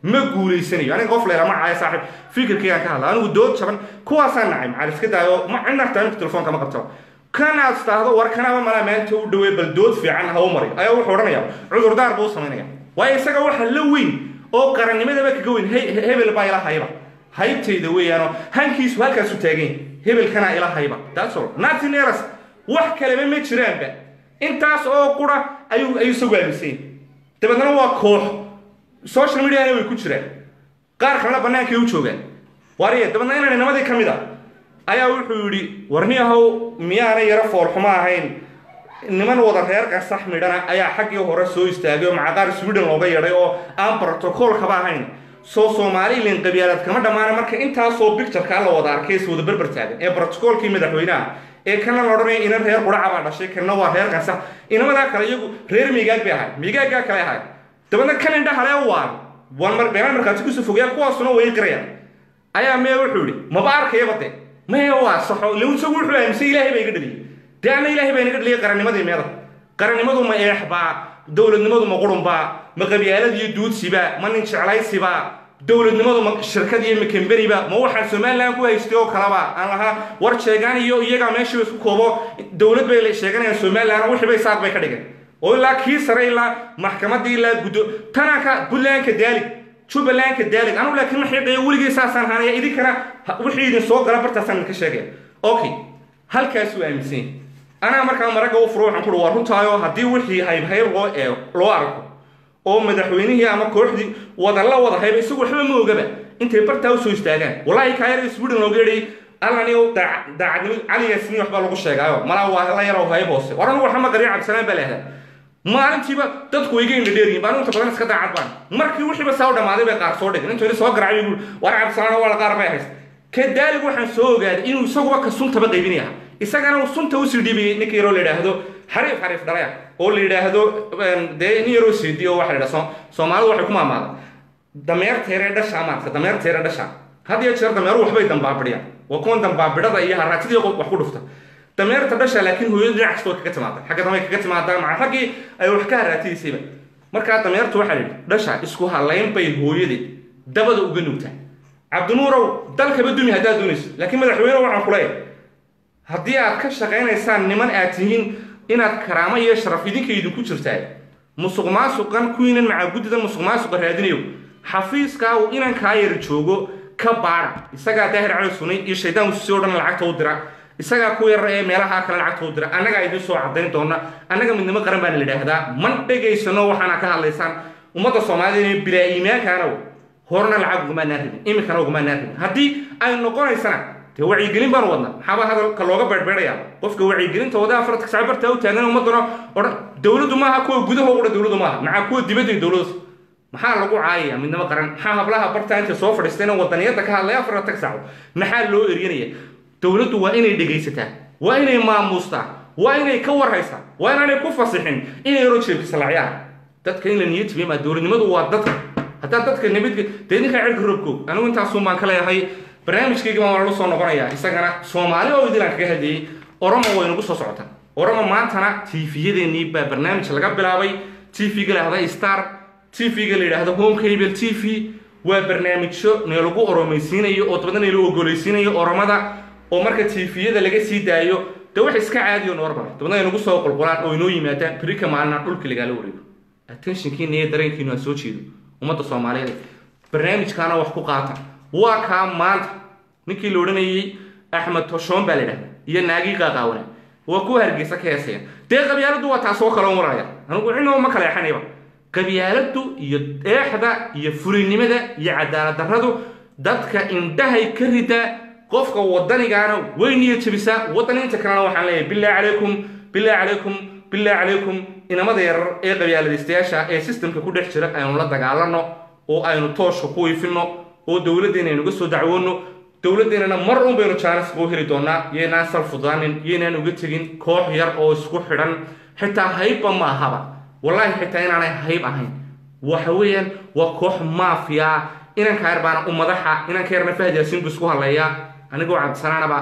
ma guulaysanayo aniga qof leela ma caayo saaxiib fikirkaygaan ka hadla anigu dood jaban kuwaasaan nacay macal iska daayo ma cinarta anigu telefoonka ma qabto kan aad istaahdo war kanaba malaa maanta u dhawey bal dood fiican ha u mariyo ayaa wuxuu odhanaya cudurdaar buu u samaynaya waayo isaga waxa la weyn oo qarannimadaba kaga weyn hebel baa ila hayba haybtayda weeyaanoo hankiisu halkaasu taagan hebelkanaa ila hayba that's all nothing else wax kaleba ma jiraanba intaas oo qura ayuu ayuu isagu aaminsan dabeedna waa koox social mediana way ku jiraan qaar kalena bannaankay u joogaan wariye dabeedna inaan nimadii ka mid a ayaa wuxuu yidhi warni ahow miyaanay yaro foolxumo ahayn niman wada reerka sax midhana ayaa xaggii hore soo istaagay oo macaqaar sweden looga yeedhay oo aan brotocoolkaba ahayn soo somalilan qabyaalad kama dhammaana marka intaasoo bictureka la wada arkay is wada berber taagan ee brotocoolkii madaxweynaha ee kana la odhanaya inan reer quraca baa dhashay kana waa reerkan sax inamadaa kale iyagu reer miigaag bay ahayd miigaaggaa kale ahayd dabeedna kan indhahalee waan waan mar beelaan markaati kusoo fogeyaa kuwaasuna way qirayaan ayaa mee wuxuu yidhi maba arkayaba de mee waa saxo ila isagu wuxuu aaminsan ilaahay baa iga dhaliyay dee anna ilaahay baa inaga dhaliyay qarannimadii meeda qarannimadu ma eexbaa dowladnimadu ma qurunbaa ma qabyaalad iyo duudsiba ma nin jeclaysiba dowladnimadu ma shirkad iyo makemberiba ma waxaa somalilan ku haystay oo kalaba aan lahaa war sheegaan iyo iyagaa meeshiiba isku koobo dowlad bay sheeganayaan somalilan wixii bay saaq bay ka dhigeen oo ilaa kii sare ilaa maxkamadii ilaa guddo tananka puntlandka daalig jubbalandka daalig anigu laakiin ma xiiqayo weligay saasaan haanaya idinkana wixii idin soo gala bartaasaan idinka sheegaya okay halkaasuu aaminsan yahay anaa markaa maragga u furo waxaan kuhi waa runtaayo haddii wixii haybhayb loo eego loo arko oo madaxweynihii ama kooxdii wada la wada hayba isagu waxba ma ogaba intay bartaa usoo istaagaan wallahi kaayar sweden looga yeedhay allaniyo daacadnimo cali yaasmiin waxbaa lagu sheegaayo malaa waa la yarow hayb hoose war anigu waxama qariyo cabdisalaan baa leehdaa maalintiiba dadku way iga indhadheeriyin baan inta badan iska daacad baan markii wixiiba saa u dhammaaday bay qaar soo dhigin intuu soo garacay buu war cabdisalaan waa qaar bay hayst kadaalig waxaan soo ogaaday inuu isaguba ka suntaba qaybinaya isagana uu sunta usii dhibiyey ninka yaroo la yidhaahdo xariif xariif dhalaya oo la yidhaahdo dee nin yaroo seedi oo waxa la yidhaha soomaalidu waxay ku maamaada dameerteeree dhasha maarka dameerteere dhasha had iyo jeer dameeru waxbay dambaabidhiyaan waa kuwan dambaabidhada iyo haraatidii wax ku dhufta dameerta dhasha laakiin hooyadu dhinac kasta way kaga timaada xagga dambe kaga timaadaa maca raggii ay wax ka haraatidaysayba markaa dameertu waxaa la yidhi dhasha isku halayn bay hooyadeed dabada uga nugtaa cabdinuurow dalkaba dumi haddaad doonayso laakiin madaxweyne waxaan ku leeyahay haddii aad ka shaqaynaysaan niman aad tihiin inaad karaamo iyo sharaf idinka idinku jirtaa musuq maasuqan kuwiinan macaagudida musuq maasuqa raadinayo xafiiskaa uu inankaa yar joogo ka baara isagaa daahir cali sunay iyo shaydaan usi o dhan lacagta u dira isagaa ku yar ee meelaha kale lacagta u dira annagaa idin soo cadayn doona annaga midnimo qaran baana la yidhaahdaa man dhegaysano waxaana ka hadlaysaan ummadda soomaalida inay bilaa iimaankaana horena lacag ugumaanaan rabin iminkana ugumaanaan rabin haddii ay noqonaysana dee wacyigelin baanu wadnaa maxaaba hadalka looga beerbeeraya qofka wacyigelinta wadaha faradka sacbartaa u taagan ummadana odhan dowladdu maaha kuwa gudaha uga dowladdu maaha maxaa kuwa dibadda dowladdas maxaa lagu caayaya midnimo qaran maxaa hablaha bartaa inta soo fadhiistayna wadaniyadda ka hadlaya afarta saaco maxaa loo eryanaya dowladdu waa inay dhegaysataa waa inay maamuustaa waa inay ka warhaysaa waa inaanay ku fasixin inay yaro jeebkisa lacyaar dadka in la niyad tibimaa dowladnimadu waa dadka haddaa dadka nabadge dee ninkaa cirka roobkoog anigu intaasuun baan ka leeyahay barnaamijkayga baan walalu soo noqonayaa isagana soomaali oo idilaan kaga hadlayay oromo way nagu soo socotaa oromo maantana tviyadeenii baa barnaamij laga bilaabay tvga la yidhahda star tvga la yidhaahdo home cable t v waa barnaamijyo neelagu oromaysiinayo oo dabadna neelu ogolaysiinayo oromada oo marka tviyada laga sii daayo dee wax iska caadiyo normal dabadna ay nagu soo qulqulaan oo inoo yimaadaan berika maalina dhulka lagaala wareego attentionkiina iyo dareenkiinu ha soo jeedo ummadda soomaaliyeed barnaamijkaana wax ku qaata waa kaa maanta ninkii la odhanayey axmed toshoon baa la yidhahda iyo naagii qaaqaawana waa kuwa hargeysa ka heesaya dee qabyaaladdu waa taasoo kaloo maraya anigu cinoo ma kala exanayba qabyaaladdu iyo eexda iyo fulinimada iyo cadaalad darradu dadka indhahay ka ridaa qofka wadanigaana way niya jabisaa wadaniinta kalena waxaan leeyahay bilaahi calaykum bilaahi calaykum bilaahi calaykum inamada yarar ee qabyaaladaystayaasha ee sistemka ku dhex jira aynu la dagaalano oo aynu tooshka ku iifino oo dowladdeena aynuga soo dacwoono dowladdeennana mar un baynu jaanis ugu heli doonaa yaynaan sal fudaanin yaynaan uga tegin koox yar oo isku xidhan xitaa haybba ma ahaba wallaahi xitaa inaanay hayb ahayn waxa weeyaan waa koox maafiya inanka yar baana u madaxa inanka yarna fahad yaasiin buu isku hadleeyaa anigoo cabdisanaanaba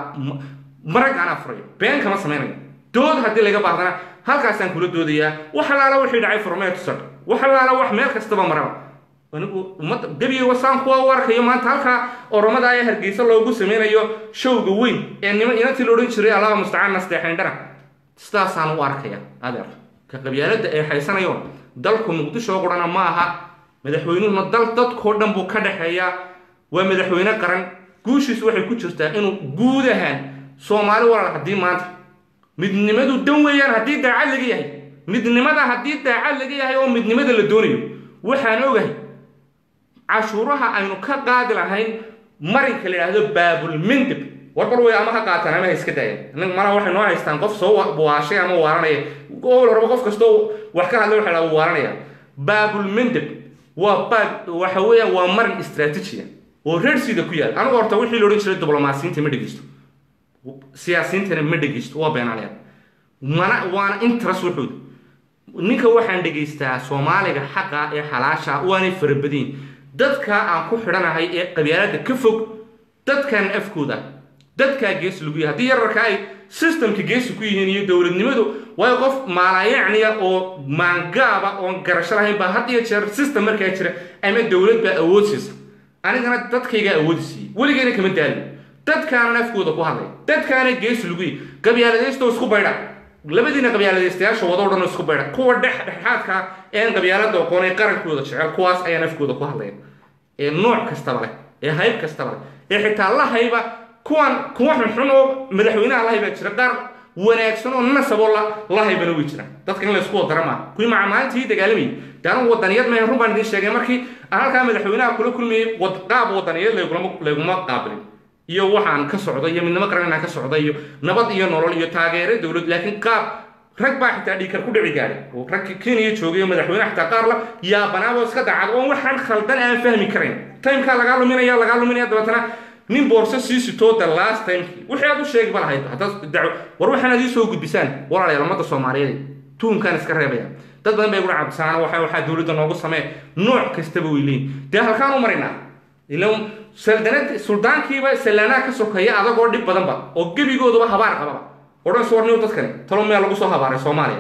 marag aan afurayo been kama samaynayo dood haddii laga baahdana halkaasaan kula doodayaa wax allaala wixii dhacay furmee tusad wax allaala wax meel kastaba maraba anigu ummadda gebiga saan kuwa u arkayo maanta halkaa oromada ayaa hargeysa loogu sameynayo showga weyn ee nima inantii la odhan jiray allaha mustacaan nasteexindhana sidaasaan u arkaya adeer ka qabyaalada ee haysanayo dalku muqdisho qurana ma aha madaxweynuhuna dal dadkoo dhan buu ka dhexeeyaa waa madaxweyne qaran guushiisu waxay ku jirtaa inuu guud ahaan soomaali walaal haddii maanta midnimadu dan weeyaan haddii daacad laga yahay midnimada haddii daacad laga yahay oo midnimada la doonayo waxaan ogahay cashuuraha aynu ka qaadi lahayn marinka la yidhaahdo baabulmindib warbar way ama ha qaataan ama ha iska daayaan mana waxay noo haystaan qof soo waashay ama waaranaya gobol horba qof kastoo wax ka hadlay waxa la waaranaya baabulmindib waa baab waxa weeyaan waa marin istaraatijiya oo reersida ku yaal anigu horta wixii la odhan jiray diblomaasiyiinta ma dhegeysto siyaasiyiintana ma dhegeysto waa beenaanaya mana waana interest wuxuuda ninka waxaan dhegaystaa soomaaliga xaqa ee xalaasha waanay farabadiin dadka aan ku xidhanahay ee qabyaalada ka fog dadkan afkooda dadkaa gees lagu yahay haddii yararka ay systemka geesi ku yihiin iyo dowladnimadu waayo qof maalaayacniya oo maangaaba oon garasho lahayn baa had iyo jeer system markaa jira ama dowlad baa awood siisa anigana dadkaygaa awoodi siiyey weligeyna kama daalin dadkaanan afkooda ku hadlay dadkaana geesi lagu yahay qabyaaladaysto isku baydha labadiina qabyaaladaystayaasha wadoo dhan isku baydha kuwa dhex dhexaadka een qabyaalada aqoon ee qarankooda jecel kuwaas ayaan afkooda ku hadlaya ee nooc kastaba leh ee hayb kastaba leh ee xitaa la hayba kuwan kuwa xunxun oo madaxweynaha la haybaa jira qaar wanaagsan oo nasaboo la haybana way jiraan dadka in la isku wadara maaha kuwii macamaalintii dagaalamayay de anu wadaniyad mahan run baan idiin sheegay markii aan halkaa madaxweynaha kula kulmayay qaab wadaniyad layguma qaabilin iyo waxaan ka socda iyo midnimo qaran inaan ka socda iyo nabad iyo nolol iyo taageero dowlad laakiin qaab rag baa xitaa dhiikar ku dhici gaadhay oo rag kenya joogay oo madaxweyne xitaa qaar la yaabanaaba iska dacad oon waxaan khaldan aan fahmi karayn timekaa lagaa luminaya lagaa luminaya dabeetana nin boorso sii sitoo the last timekii wixii aad u sheegi ba lahayd haddaad daco war waxaan aad ii soo gudbisaan walaalayaal ummadda soomaaliyeed tuunkaan iska reebaya dad badan bay iguna cabsaan waxa waxaa dowladda noogu samee nooc kastaba way leeyihin dee halkaan u marinaa ilan saldanad suldaankiiba sallaanaha ka sokaya adagoo dhib badanba oo gebigooduba habaar qababa odhan suwarniyo dadkani talo meel lagu soo habaaray soomaaliya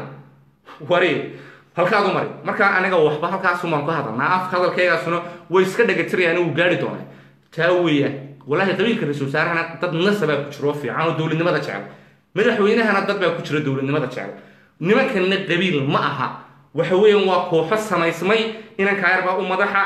wari halkaad u mari marka aniga waxba halkaasumaan ku hadalnaa afka hadalkaygaasuna way iska dhagatirayaan wuu gaari doonaa taa weeyaan walaahi qabiilka ra-isul wasaarahana dad nasabaa ku jiro oo fiican oo dowladnimada jecel madaxweynahana dad baa ku jira dowladnimada jecel nimankanna qabiil ma aha waxa weeyaan waa kooxo samaysmay inanka yar baa u madaxa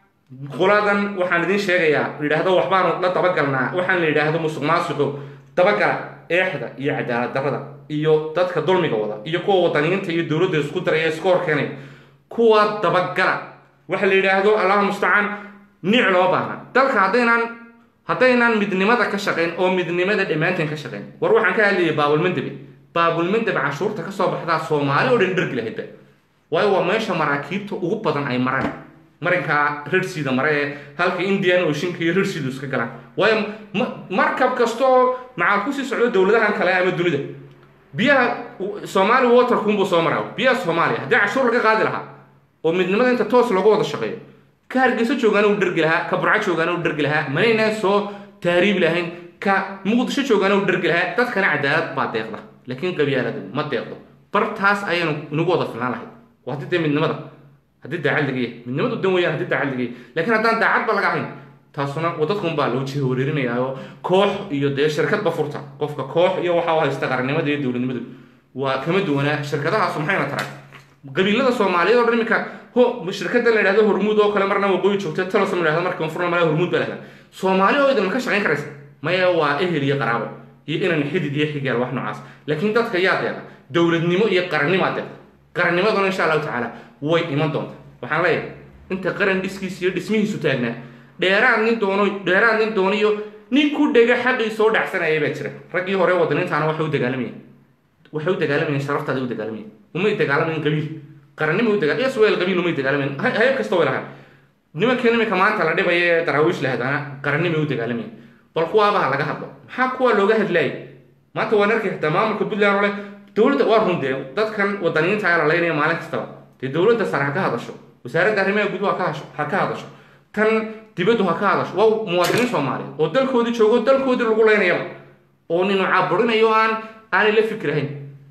qoladan waxaan idiin sheegayaa yidhaahdo waxbaanu la dabagalnaa waxaan la yidhaahdo musuq maasuqo dabagala eexda iyo cadaalad darrada iyo dadka dulmiga wada iyo kuwa wadaniyiinta iyo dowladda isku daraya isku horkeenay kuwa dabagala waxa la yidhaahdo allahu mustacaan nic loo baahna dalka haddaynaan haddaynaan midnimada ka shaqayn oo midnimada dhammaanteen ka shaqayn war waxaan ka hadlayay baabulmandabe baabulmandab cashuurta kasoo baxdaa soomaali oo dhan dhergi lahaydba waayo waa meesha maraakiibta ugu badan ay maraan marinka rarsiida mare ee halka indian oceanka iyo rarsiidu iska galaan waayo markab kasta oo macaal kusii socdo dowladahan kale ama dunida biyaha soomaali waterkunbuu soo maraa biyaha soomaaliya haddii cashuur laga qaadi lahaa oo midnimada inta toos looga wada shaqeeyo ka hargeyso joogaana u dhergi lahaa ka burco joogaana u dhergi lahaa manaynaan soo taariibi lahayn ka muqdisho joogaana u dhergi lahaa dadkana cadaalad baa deeqda laakiin qabyaaladu ma deeqdo bartaas ayaanu inagu wada filnaan lahayd waa haddii dee midnimada haddii daacad laga yahay midnimadu dan weyaan haddii daacad laga yahay laakiin haddaan daacadba laga ahayn taasuna wadadkun baa loo jiha wareerinaya oo koox iyo dee shirkadba furta qofka koox iyo waxa u haysta qarannimada iyo dowladnimadu waa kama duwanaa shirkadahaasu maxayna taraa qabiilada soomaaliyeed oo dhan iminka ho shirkada la yidhahdo hormuud oo kale marna waqooyi joogta talosom la yidhahdo marka koonfurna mala hormuud baa la yidhahda soomaali oo idin ma ka shaqayn karaysa maya waa ehel iyo qaraabo iyo inan xidid iyo xigaal wax noocaas laakiin dadka yaa deeqa dowladnimo iyo qarannimaa deeqa qarannimaduna insha allahu tacaala way iman doonta waxaan leeyahay inta qaran dhiskiisa iyo dhismihiisu taagnaa dheeraad nin doono dheeraad nin dooniyo nin ku dhega xaqii soo dhacsanaya baa jira raggii hore wadaniintaana waxay u dagaalamayeen waxay u dagaalamayeen sharaftaada u dagaalamayeen umay dagaalamayn qabiil qarannimo u dagal isweel qabiil umay dagaalamayn hayab kasta way lahaan nimankan iminka maanta la dhibaya ee daraawiish lahadaana qarannimay u dagaalamayeen bal kuwaabaha laga hadlo maxaa kuwa looga hadlaayay maanta waan arkay xitaa maamulka puntland oo leh dowladda waa rundee dadkan wadaniyiinta ayaa la leynaya maalin kastaba dee dowladda sare ha ka hadasho wasaaradda arrimaha guduhu ha ka hasho ha ka hadasho tan dibaddu ha ka hadasho waa muwaadiniin soomaaliyeed oo dalkoodii joogo dalkoodii lagu leynayaba oo ninu caburinayo aan aanay la fikrahayn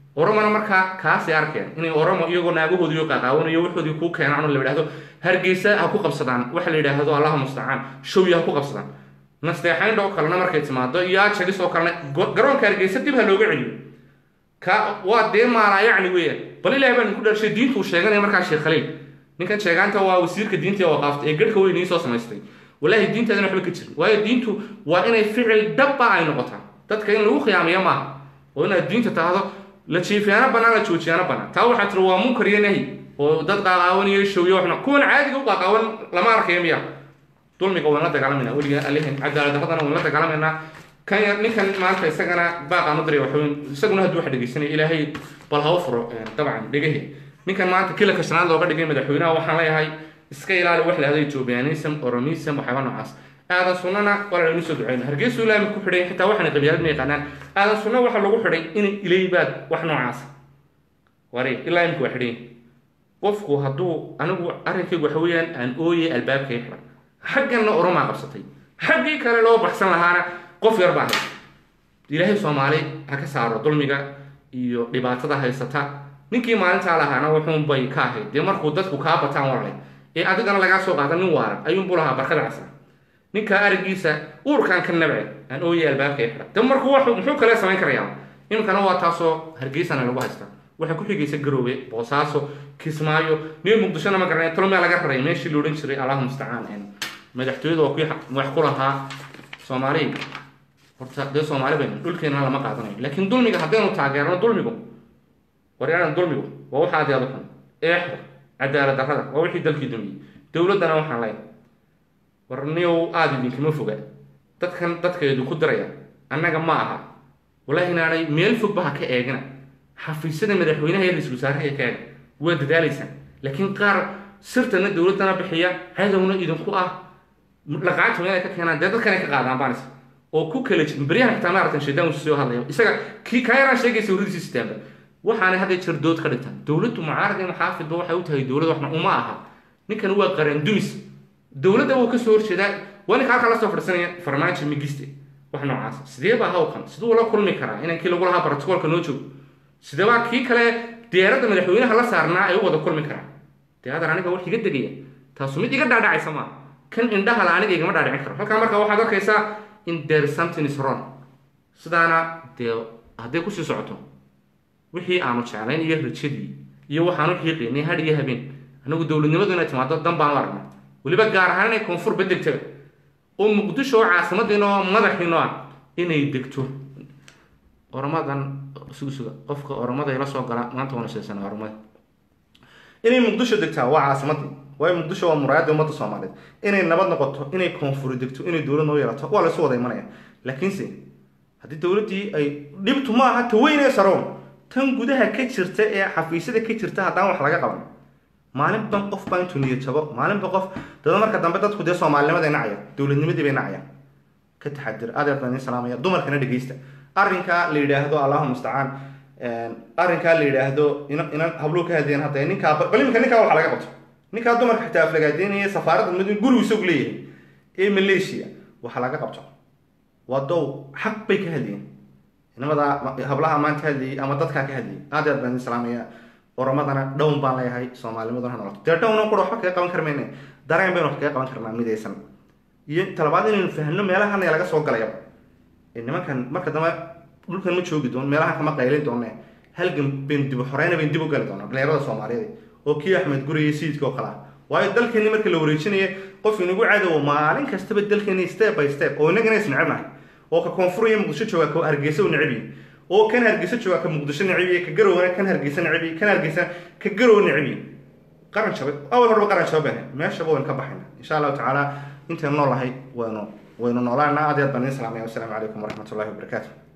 oromona markaa kaasay arkeen inay oromo iyagoo naagahoodiiyo qaqaawanayo waxoodii kuu keenaan oo la yidhahdo hargeysa ha ku qabsadaan waxa la yidhaahdo allaha mustacaan showya ha ku qabsadaan nasteexaynta oo kalena markay timaado iyo ajagis oo kalena garoonka hargeysa dib ha looga celiyo ka waa dee maalaa yacni weeyaan bal ilahay baan ku dharshay diintuu sheeganaya markaa sheekh khaliil ninkan sheegaanta waa wasiirka diinta ee waqaafta ee garhka weyn soo samaystay walaahi diinteedana waxba ka jirin waayo diintu waa inay ficil dabba ay noqotaa dadka in lagu khiyaamiyo maaha oo inaad diinta tahdo la jiifiyaana banaan la joojiyaana banaan taa waxaa tiri waa munkar iyo nahi oo dad qaaqaawanayo showyo waxna kuwan caadiga u qaaqaawan lama arkayo miya dulmiga waan la dagaalamayna weliga alihin cadaaladdaradana waan la dagaalamayna kan yar ninkan maanta isagana baaqaan u diray waxweyn isaguna hadduu wax dhegeysanaya ilaahay bal ha u furo dabcan dhegahi ninkan maanta kilanka shanaad looga dhigay madaxweynaha waxaan leeyahay iska ilaali wax lahada ethoobianism oromism waxyaaba noocaas aadan sunnana waa laynu soo duceyno hargeysu ilaami ku xidhay xitaa waxaana qabyaalad ma yaqaanaan aadan sunna waxaa lagu xidhay inay ilaybaad wax noocaas wari ilaa imika waa xidhay qofku hadduu anigu arrinkaygu waxa weeyaan aan ooyay albaabkay xidhan xagganna oromaa qabsatay xaggii kale loo baxsan lahaana qof yar baa haysta ilaahay soomaali ha ka saaro dulmiga iyo dhibaatada haysata ninkii maalintaa lahaana wuxuunbay ka ahayd dee markuu dadku kaa bataan walale ee adigana lagaa soo qaada nin waaran ayuunbuu lahaa barkada casra ninkaa arigiisa uurkaan ka nabce aan ooyay albaabka xidha de markuu wax muxuu kale samayn karayaa iminkana waa taasoo hargeysana lagu haysta waxaa ku xigaysa garoowe boosaaso kismaayo niyo muqdishona ma garanay tolmea laga raray meeshii la odhan jiray allahu mustacaan madaxtooyada waa kuwii wax ku lahaa soomaaliya horta dee soomaali baynu dhulkeenana lama qaadanayo laakiin dulmiga haddaynu taageerno dulmigu waryaaran dulmigu waa waxa adeeda xun eexda cadaalad darrada waa wixii dalkii dumiyey dowladdana waxaan leeyahay war niyow aada idinkama foga dadkan dadkeedu ku diraya annaga ma aha wallaahi inaanay meel fogba ha ka eegina xafiisyada madaxweynaha iyo ra-iisul wasaaraha ee ka eega waa dadaalaysaan laakiin qaar sirtana dowladdana bixiya cadowna idinku ah dhaqaacta meel ay ka keenaan dee dadkan ay ka qaadaan baanis oo ku kala jirin beryahan xitaa maaratan shaydaan uu soo hadlaya isaga kii kaa yaraan sheegaysa waradiisi sitaanba waxaanay hadday jir dood ka dhigtaan dowladdu mucaarad iyo muxaafidba waxay u tahay dowlad waxna uma aha ninkan waa qaran dumis dowladda wuu kasoo horjeedaa waa ninka halkaa lasoo fadhisanaya farmaajo migiste wax noocaas sidee baa hawkan siduu la kulmi karaa inankii lagu lahaa brotocolka noo joogo sidee baa kii kale diyaaradda madaxweynaha la saarnaa ay u wada kulmi karaa dee hadar aniga wax iga degaya taasu mid iga dhaadhacaysa maa kan indhaha la aniga igama dhaadhicin karo halkaa marka waxaad arkaysaa in there something is wrong sidaana dee hadday kusii socoto wixii aanu jeclayn iyo rajadii iyo waxaanu xiiqaynay had iyo habeen anagu dowladnimadu inay timaado dan baan u aragnaa weliba gaar ahaan inay koonfur bedegtaba oo muqdisho oo caasimadiina oo madaxiino ah inay degto oromadan suga suga qofka oromada ila soo gala maanta waana sheegsana oromada inay muqdisho degtaa waa caasimadii waayo muqdisho waa muraayadda ummadda soomaaliyeed inay nabad noqoto inay koonfuri degto inay dowlad noo yeelato waa laysu wada imanaya laakiinse haddii dowladdii ay dhibtu ma aha taweynee saroon tan gudaha ka jirta ee xafiisyada ka jirta haddaan wax laga qaban maalinba qof baa intuu niyad jabo maalinba qof dada marka dambe dadku dee soomaalinimaday nacayaan dowladnimadii bay nacayaan ka taxadir adeer baan idin salaamaya dumarkana dhegeysta arrinkaa la yidhaahdo allahu mustacaan arrinkaa la yidhaahdo inan habluu ka hadeen hadda ninkaa bal iminka ninkaa waxa laga qabto ninkaa dumarka xitaa aflagaadeynaya safaaradda mid gurigu isagu leeyahay ee malaysia waxa laga qabto waa dow xaq bay ka hadlayeen inamada hablaha maanta hadlayay ama dadkaa ka hadlayay aad aad baan idin salaamaya oromadana dhown baan leeyahay soomaalinimaduna ha noqoto dee dhowna qura waxba kaga qaban karmayne dareen baynu wax kaga qaban karnaa midaysan iyo talabaad inaynu fahno meelahan laga soo galayaba nimankan marka dambe dhulkan ma joogi doono meelahan kama qaylin doone halgan baynu dib xoreyna baynu dib u gali doonaa dhalinyarada soomaaliyeed oo kii axmed guriye sayidka oo kale ah waayo dalkeeni marka la wareejinaya qof inagu cadowo maalin kastaba dalkeeni step by step oo inagana is necebnahay oo ka koonfur iyo muqdisho jooga ka hargeysa u neceb yahay oo kan hargeysa jooga ka muqdisho neceb yahay ka garowna kan hargeysa neceb yahay kan hargeysa ka garow neceb yahay qaran jabay awal horba qaran jabay meeshaba waynu ka baxayna insha allahu tacaala intaynu noolahay waynu waynu noolaana aad iyo aad baan idin salaamaya wasalaamu calaykum waraxmat ullahi wabarakaatu